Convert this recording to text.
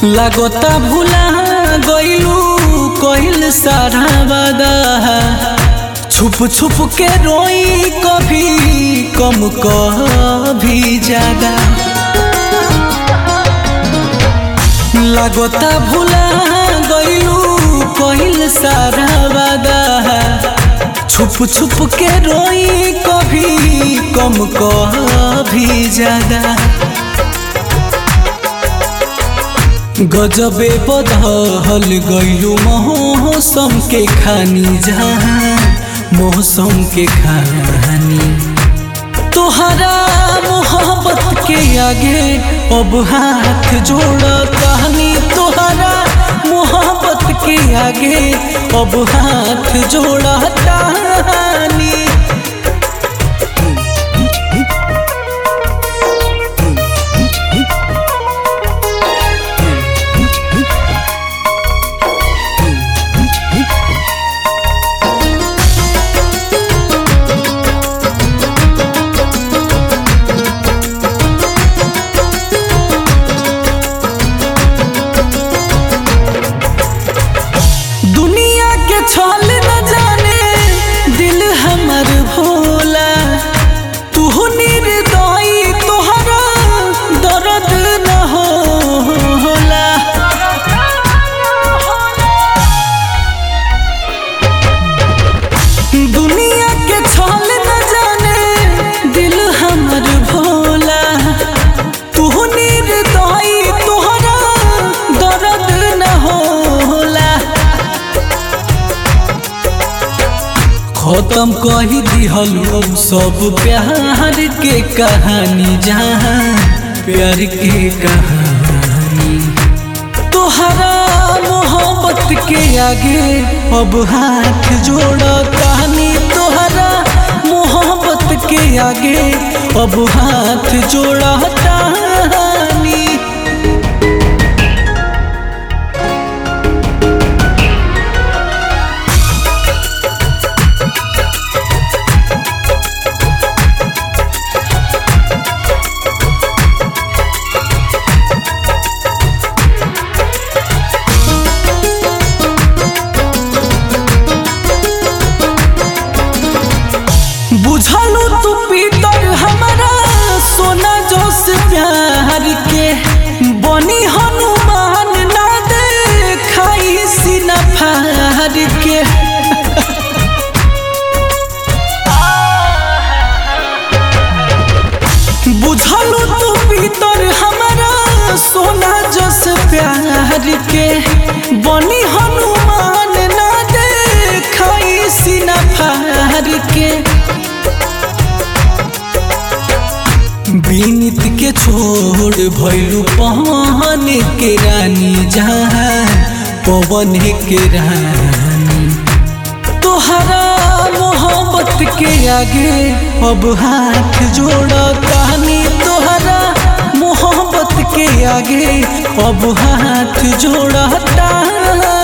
लागता भुला गइलू कइल सारा वादा छुप छुप के रोई कभी कम कभी ज्यादा लागता भुला गइलू कइल सारा वादा छुप छुप के रोई कभी कम कभी ज्यादा गजबे बदहल गइलू मौसम के खानी जहाँ मौसम के खानी तोहरा मोहब्बत के आगे अब हाथ जोड़ कहानी तोहरा मोहब्बत के आगे अब हाथ जोड़ कहानी दुनिया के छल न जाने दिल हमर भोला तू निर्दयी तोहरा दर्द न होला दुनिया के छल न जाने दिल हमर भोला तू निर्दयी तोहरा दर्द न होला खत्म कही दिहलू सब प्यार के कहानी जहाँ प्यार के कहानी तोहरा मोहब्बत के आगे अब हाथ जोड़ कहानी तोहरा मोहब्बत के आगे अब हाथ जोड़ कहानी बुझलू तू पीतर हमारा सोना जोश प्यार के बनी हनुमान ना दे खाई सीना फार के बुझलू तू पीतर हमारा सोना जोश प्यार के बनी हनुमान ना दे खाई सीना फार के बीनित के छोड़ भैलू पहन के रानी जहाँ पवन के रानी तोहरा मोहब्बत के आगे अब हाथ जोड़ कहानी तोहरा मोहब्बत के आगे अब हाथ जोड़ कहानी